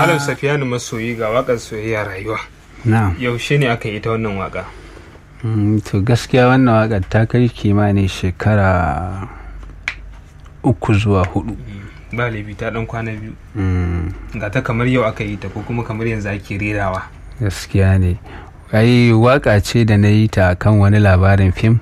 Malam Safiyanu masoyi ga wakar soyayya rayuwa. na Yaushe ne aka yi ta wannan waka? to gaskiya wannan waƙar ta kai kimanin shekara uku zuwa hudu Ba laifi ta dan kwana biyu. Mm, Ga ta kamar yau aka yi ta ko kuma kamar yanzu ake rerawa. gaskiya ne ai waƙa ce da na yi ta kan wani labarin fim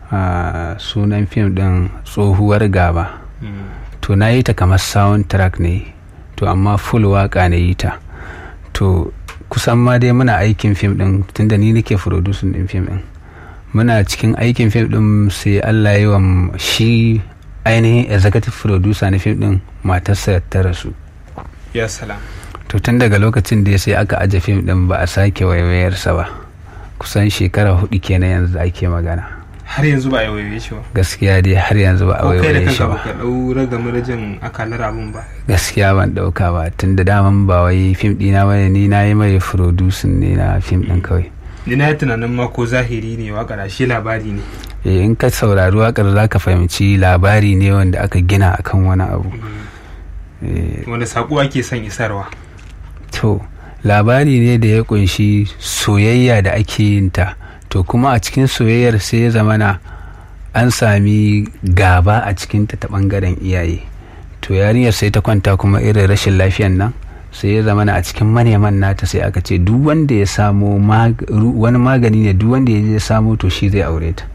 a sunan fim ɗin tsohuwar gaba Mm. to na yi ta kamar soundtrack ne to amma full waƙa na yi ta to kusan ma dai muna aikin fim ɗin tunda ni nake producing ɗin fim ɗin muna cikin aikin fim ɗin sai allah ya yi wa m- shi ainihin executive producer na fim ɗin matarsa ta rasu Ya salam. to tun daga lokacin da sai aka aje fim ɗin ba a sake waiwayarsa ba kusan shekara hudu kenan yanzu da ake magana Har yanzu ba a waiwaye shi ba. gaskiya dai har yanzu ba a Ko kai da waiwaye shi kanka ba baka dau ragamar jin akalar abun ba. gaskiya ban dauka ba tun da daman ba wai fim dina ba ni na yi mai producing ne na fim din kawai Ni na yi tunanin ma ko zahiri ne wakar shi labari ne. Eh, in ka saurari wakar za ka fahimci labari ne wanda aka gina akan wani abu Eh, Wanda saƙo ake son isarwa. to labari ne da ya kunshi soyayya da ake yin ta to kuma a cikin soyayyar sai ya zamana an sami gaba a cikinta ta bangaren iyaye to yarinyar sai ta kwanta kuma irin rashin lafiyan nan sai ya zamana a cikin maneman nata sai aka ce duk wanda ya samo mag- ru- wani magani ne duk wanda ya je ya samo to shi zai aure ta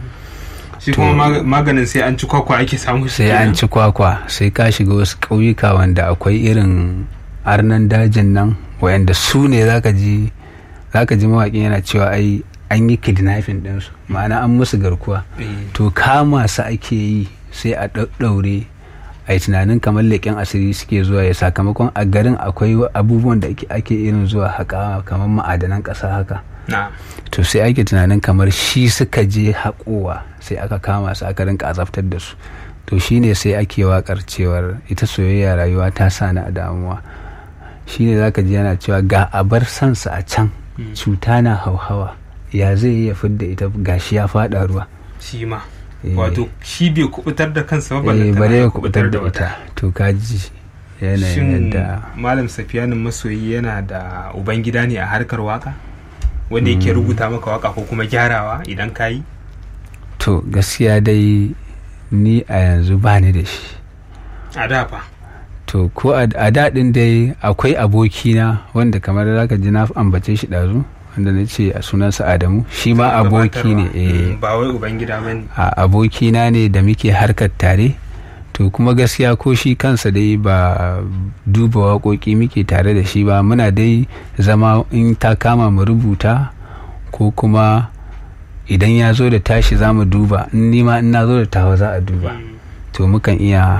Shi kuma mag- maganin sai an ci kwakwa ake samu shi sai an kenan. ci kwakwa sai ka shiga wasu ƙauyuka wanda akwai irin arnan dajin nan wayanda su ne zaka ji zaka ji mawaƙin yana cewa ai an yi kidnapping ɗinsu ma'ana an musu garkuwa Eh. to kama su ake yi sai a ɗaɗɗaure a yi tunanin kamar leƙen asiri suke zuwa ya sakamakon a garin akwai abubuwan da ake- ake irin zuwa haƙa kamar ma'adanan ƙasa haka Na. to sai ake tunanin kamar shi suka je haƙowa sai aka kama su aka rinka azabtar da su to shine sai ake wakar cewar ita soyayya rayuwa ta sa ni a damuwa shine zaka ji yana cewa ga abar sansa a can cuta na hauhawa ya zai iya fidda ita gashi ya faɗa ruwa Shi ma. Eh. Wato shi bai kubutar da kansa ba eh ballantana bare ya ya kubutar da ita to kaji yanayin Shin yadda Malam Safiyanin masoyi yana da ubangida ne a harkar waka? Wanda yake rubuta maka waka ko kuma gyarawa idan ka yi? to gaskiya dai ni a yanzu ba ni da shi A da fa. to ko a a daɗin dai akwai abokina wanda kamar zaka ji na ambace shi ɗazu wanda na ce a sunansa adamu shi ma aboki ne Gabatarwa. eh, Mm, Ba wai ubangida ba ne. a abokina ne da muke harkar tare to kuma gaskiya ko shi kansa dai ba duba waƙoƙi muke tare da shi ba muna dai zama in ta kama mu rubuta ko kuma idan ya zo da tashi za mu duba in nima in na zo da tawa za a duba to mukan iya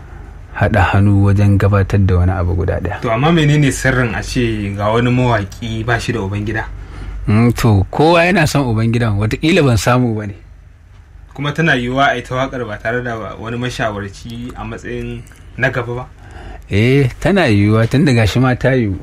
haɗa hannu wajen gabatar da wani abu guda ɗaya To amma menene sirrin a ce ga wani mawaki ba shi da ubangida? Mm, to kowa yana son ubangidan watakila ban samu ba ne Kuma tana yiwuwa a yi ta wakar ba tare da wani mashawarci a matsayin na gaba ba? eh tana yiwuwa tun da gashi ma ta yiwu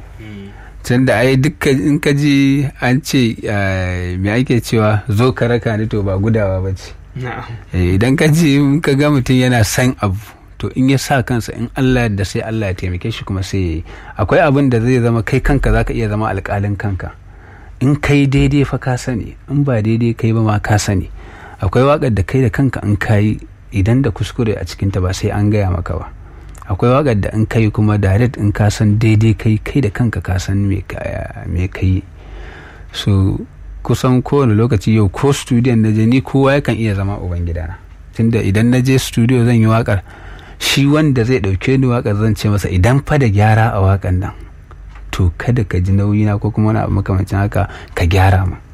tun da ai dukkan in ka ji an ce eh, me ake cewa zo ka raka ni to ba gudawa ba ce Na'am. Eh, idan ka ji in ka ga mutum yana son abu to in ya sa kansa in Allah da sai Allah ya taimake shi kuma sai ya yi akwai abin da zai zama kai kanka zaka iya zama alƙalin kanka in kai daidai fa ka sani in ba daidai kai ba ma ka sani akwai waƙar da kai da kanka in kayi idan da kuskure a cikinta ba sai an gaya maka ba akwai waƙar da in kai kuma direct in ka san daidai kai kai da kanka ka san me ka me kai so kusan kowane lokaci yau ko studio na je ni kowa yakan iya zama ubangidana tunda idan na je studio zan yi waƙar shi wanda zai ɗauke ni waƙar zan ce masa idan fa da gyara a waƙar nan to kada ka ji nauyina ko kuma wani abu makamancin haka ka gyara ma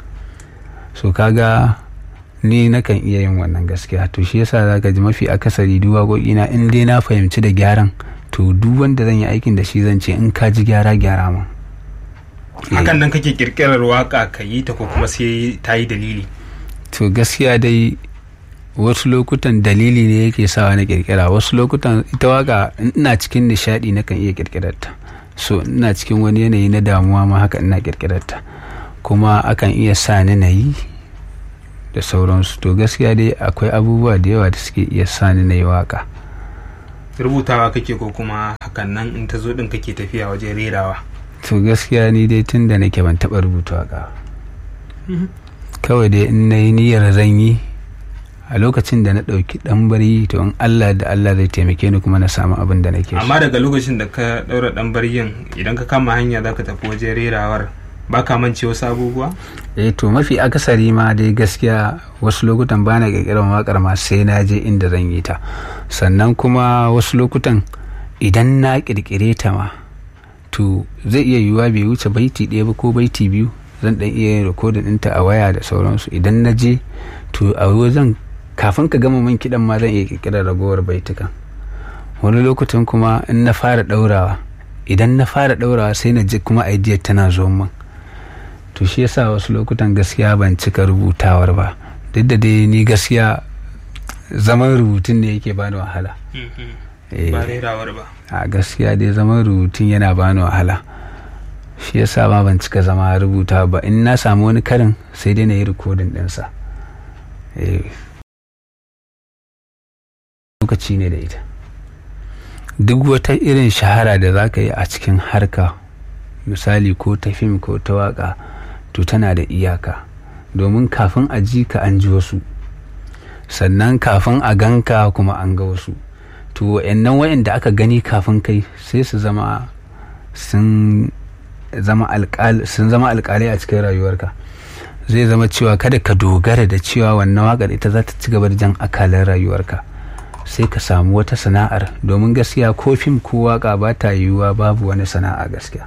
so kaga ni nakan iya yin wannan gaskiya to shi yasa zaka ji mafi akasari duk waƙoƙina in dai na fahimci da gyaran to duk wanda zan yi aikin da shi zan ce in ka ji gyara gyara ma Hakan nan kake kirkirar waka ka yi ta ko kuma sai ta yi dalili. to gaskiya dai wasu lokutan dalili ne yake sawa na kirkira wasu lokutan ita waka in ina cikin nishadi nakan iya kirkirar ta so ina cikin wani yanayi na damuwa ma haka ina kirkirar ta kuma akan iya sa ni na yi da sauransu to gaskiya dai akwai abubuwa da yawa da suke iya sa ni na yi waka rubutawa kake ko kuma hakan nan in ta zo din kake tafiya wajen rerawa to gaskiya ni dai tun da nake ban taɓa rubuta waka kawai dai in na yi niyyar zan yi a lokacin da na ɗauki ɗan bari to in Allah da Allah zai taimake ni kuma na samu abin da nake so amma daga lokacin da ka ɗaura ɗan baryin idan ka kama hanya za ka tafi wajen rerawar ba ka mance wasu abubuwa eh to mafi akasari ma dai gaskiya wasu lokutan bana kirkirar wakar ma sai na je inda zan yi ta sannan kuma wasu lokutan idan na kirkire ta ma to zai iya yiwuwa bai wuce baiti ɗaya ba ko baiti biyu zan dan iya yin rikodin ɗinta a waya da sauransu idan na je to a wajen kafin ka gama min kiɗan ma zan iya kirkirar ragowar baitukan wani lokutan kuma in na fara ɗaurawa idan na fara ɗaurawa sai na ji kuma idea tana zo min to shi yasa wasu lokutan gaskiya ban cika rubutawar ba duk da dai ni gaskiya zaman rubutun ne yake bani wahala Eh, ba rerawar ba a gaskiya dai zaman rubutun yana bani wahala shi yasa ma ban cika zama rubuta ba in na samu wani karin sai dai na yi rikodin ɗinsa Eh. lokaci ne da ita duk wata irin shahara da za ka yi a cikin harka misali ko ta fim ko ta waka to tana da iyaka domin kafin a ji ka an ji wasu sannan kafin a ganka kuma an ga wasu to wa'annan wa'anda aka gani kafin kai sai su zama sun zama alƙal sun zama alƙalai a cikin rayuwarka zai zama cewa kada ka dogara da cewa wannan waƙar ita za ta ci gaba da jan akalan rayuwarka sai ka samu wata sana'ar domin gaskiya ko fim ko waƙa ba ta yiwuwa babu wani sana'a gaskiya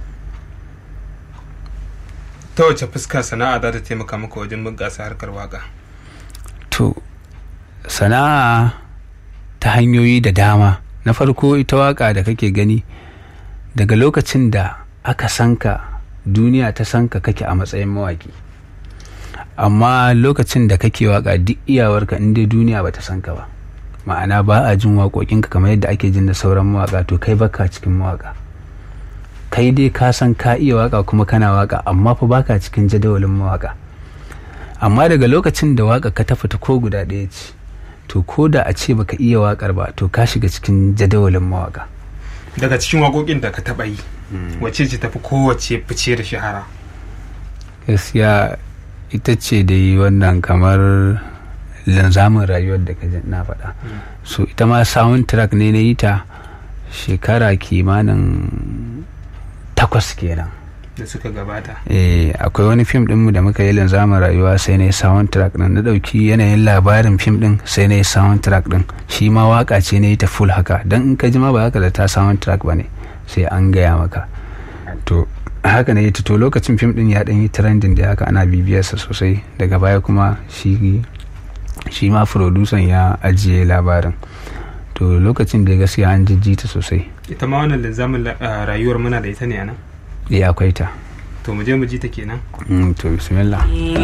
ta wace fuska sana'a za ta taimaka maka wajen bunƙasa harkar waka to sana'a ta hanyoyi da dama na farko ita waka da kake gani daga lokacin da aka sanka duniya ta sanka kake a matsayin mawaki amma lokacin da kake waka duk iyawarka in dai duniya ba ta sanka ba ma'ana ba a jin waƙoƙinka kamar yadda ake jin da sauran mawaka to kai baka cikin mawaka kai dai ka san ka iya waka kuma kana waka amma fa baka cikin jadawalin mawaka amma daga lokacin da waka ka ta fita ko guda ɗaya ce to ko da a ce baka iya wakar ba to ka shiga cikin jadawalin mawaka daga cikin waƙoƙin da ka taɓa yi wace ce tafi kowace fice da shahara gaskiya ita ce dai wannan kamar linzamin rayuwar da ka ji na faɗa so ita ma soundtrack ne na yi ta shekara kimanin takwas kenan da suka gabata eh akwai wani fim dinmu da muka yi linzamin rayuwa sai na yi soundtrack din na dauki yanayin labarin fim din sai na yi soundtrack din shi ma waka ce na yi ta full haka dan in ka ji ma ba haka da ta soundtrack ba ne sai an gaya maka to haka ne to lokacin fim din ya dan yi trending da haka ana bibiyarsa sosai daga baya kuma shi shi ma producer ya ajiye labarin to lokacin da gaskiya an jijjita sosai ita ma wannan linzamin la- ah, rayuwar muna da ita ne a nan ya akwai ta to mu je mu ji ta kenan Mm, to bismillah